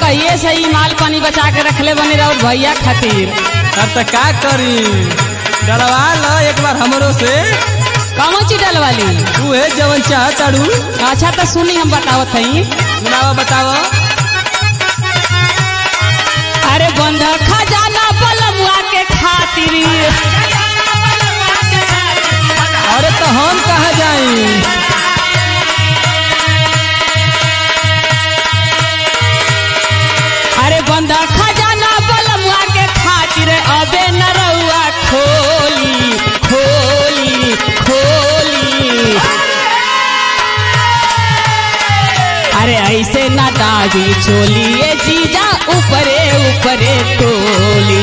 कहिए से ही माल पानी बचा के रखले बने रहो भैया खातिर अब तो का करी डलवा लो एक बार हमरो से कौन चीज डलवाली तू है जवन चाह ताड़ू अच्छा तो सुनी हम बतावत हई सुनावा बतावा अरे बंध खजाना बलमुआ के खातिर अरे तो हम कहाँ जाई अरे बंध खजाना बलमुआ के खातिर अबे नरउआ खोली खोली खोली अरे ऐसे ना दादी चोली ये जीजा ऊपरे ऊपरे टोली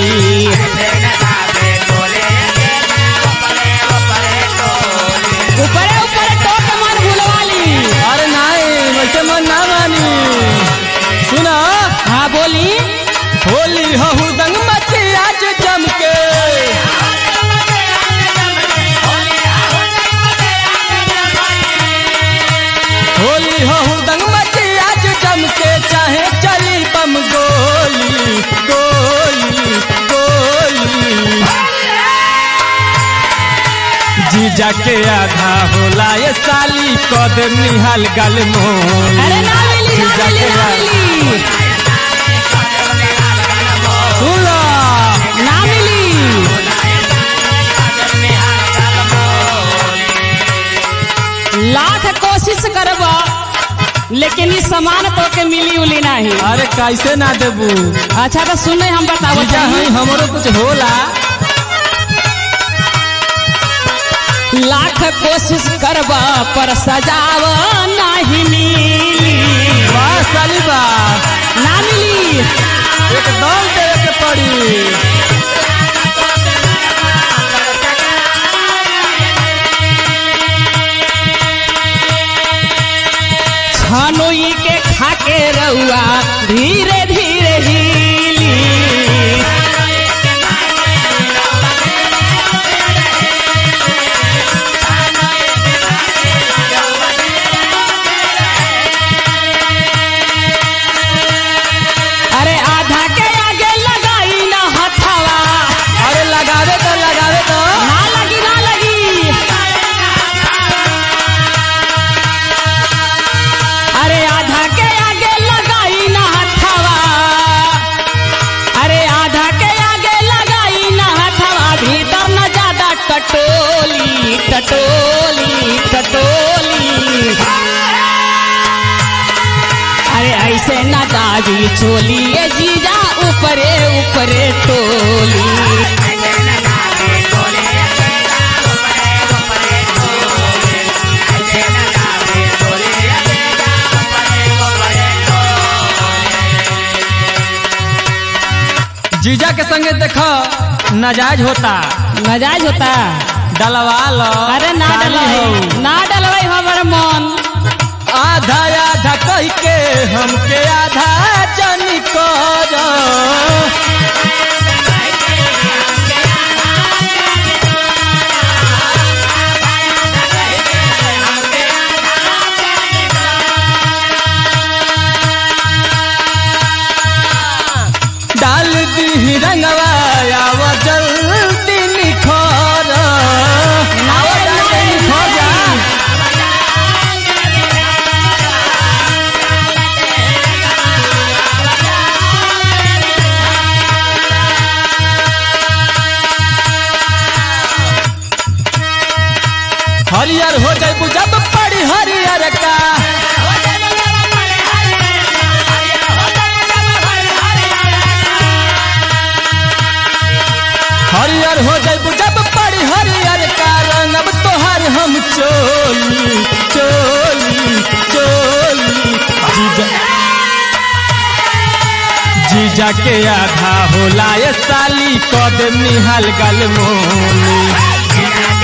ऊपरे ऊपरे टोक मन भूलवाली अरे नहीं वैसे मन ना मानी सुना हाँ बोली होली हहु दंग मची आज जम के होली हहु दंग मची आज जम के चाहे चली बम गोली गोली गोली जीजा के आधा होला ये साली कदम निहाल गल मोली अरे ना मिली ना जीजा मिली के ना आधा- मिली सुला ना मिली लाख कोशिश करब लेकिन ई सामान तो के मिली उली नहीं अरे कैसे ना देबू अच्छा तो सुने हम बतावत जीजा हई। हई हमरो कुछ होला लाख कोशिश करब पर सजाव नहीं मिली वाह साली बा ना मिली एकदम देवे के पड़ी छनुई के खाके रउआ धीरे धीरे हिली अरे आधा के आगे लगाई ना हथवा अरे लगावे तो लगावे तो ना लगी ना लगी अरे आधा के आगे लगाई ना हथवा अरे आधा के आगे लगाई ना हथवा भीतर न ज्यादा टटोली टटोली टटोली अरे ऐसे ना दादी चोली ये जीजा ऊपरे ऊपरे टोली जीजा के संगे देखो नाजायज होता मजाज होता डलवा लो अरे ना साली डलवाई हो। ना डलवाई हमर मन आधा आधा कह के हमके आधा जनी कर डाल दी रंगवा आव जल्दी निखर आओ जाके निखर जा हरियर हो जाए जब पड़ी हरियर का हरियर हो जाए जब पड़ी हरियर का रंगब तोहर हम चोली चोली चोली जीजा जीजा के आधा होला ये साली कदम निहाल गल मोली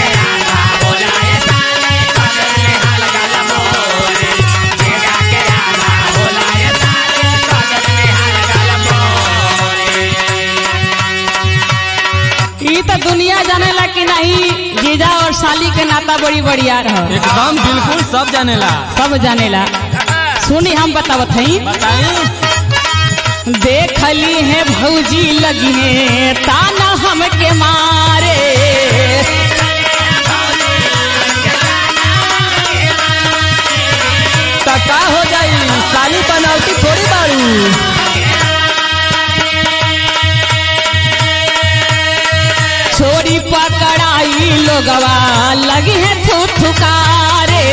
ई तो दुनिया जानेला कि नहीं जीजा और साली के नाता बड़ी बढ़िया रह एकदम बिल्कुल सब जानेला सब जानेला सुनी हम बतावत हई बताई देखली है भौजी लगी है ताना हमके मारे त का हो जाई साली बनौती थोड़ी बारू छोरी पकड़ाई लोगवा लगी है थुथुकारे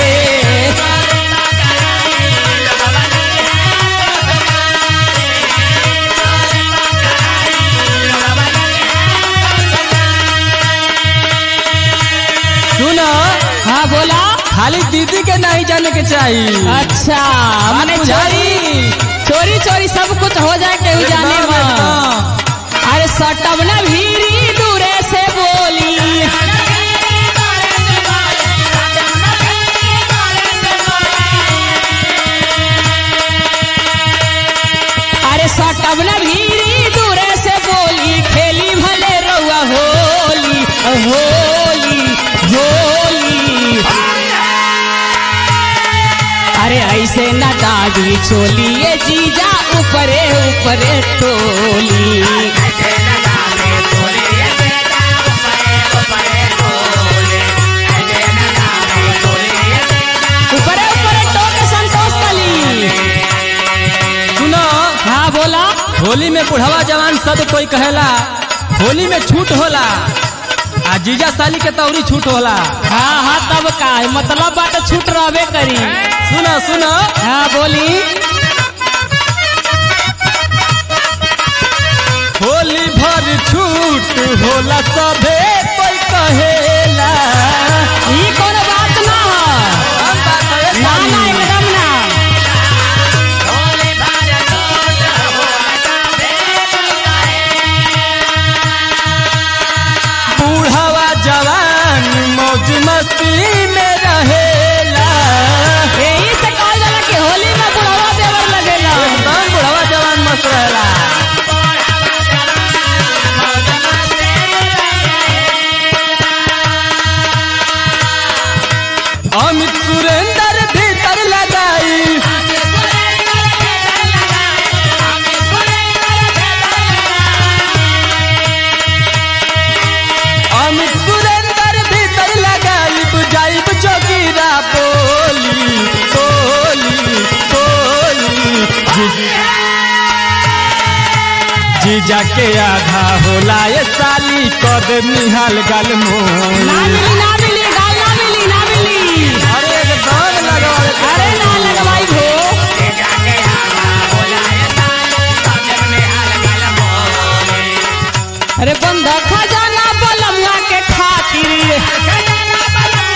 सुनो हाँ बोला खाली दीदी के नहीं जाने के चाहिए अच्छा मैंने बुझाई। चोरी चोरी चोरी सब कुछ हो जाए केहू जाने एकदम, में एकदम। अरे सटब न भीरी दूरे से बोली अरे सटब न भीरी दूरे से बोली खेली भले रउआ होली होली होली अरे ऐसे न दागी चोली ये जीजा ऊपरे ऊपरे टोली ऊपरे ऊपरे टोके संतोष कली सुनो हाँ बोला होली में बुढ़वा जवान सब कोई कहेला होली में छूट होला आ जीजा साली के तौरी छूट होला हाँ हाँ तब का है, मतलब बात छूट रहबे करी सुनो सुनो हाँ बोली होली भर छूट होला सभे कोई कहेला ई कोनो बात ना है हम बात है ना ना साली। एकदम ना बूढ़वा जवान मौज मस्ती में रहेला यही से कहल जाला कि होली में बुढ़वा देवर लगेला एकदम बुढ़वा जवान मस्त रहेला अमित सुरेंद्र भीतर लगाई अमित सुरेंद्र भीतर लगाई बुझाई जोगिरा बोली बोली बोली जीजा के आधा होला ये साली कद निहाल गल ना मोली मिली ना मिली गाल ना मिली ना मिली अरे एकदम लगाओ अरे ना लगवाई भो अरे बंदा खजाना बलमुआ के खातिर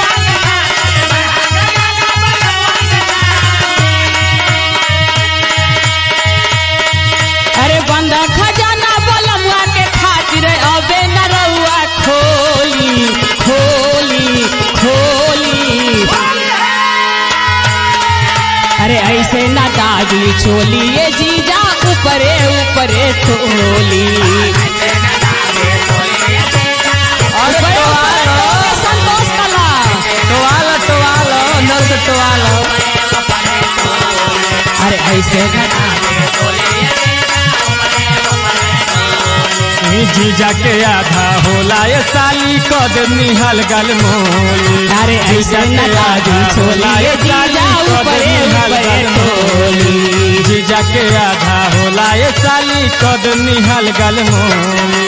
अरे बंदा खजाना बलमुआ के खातिर अबे न रउआ खोली खोली खोली अरे ऐसे ना दागी चोली ये जीजा ऊपरे ऊपरे टोली अरे ऊपरे ऊपरे टोवालो टोके संतोष कला टोवालो टोवालो नल से टोवालो अरे ऐसे ना ई जीजा के आधा होला ये साली कद निहाल गल मोली अरे ऐसे न दागी चोली ये जीजा ऊपरे ऊपरे टोली जीजा के आधा होला ये साली कद निहाल गल मोली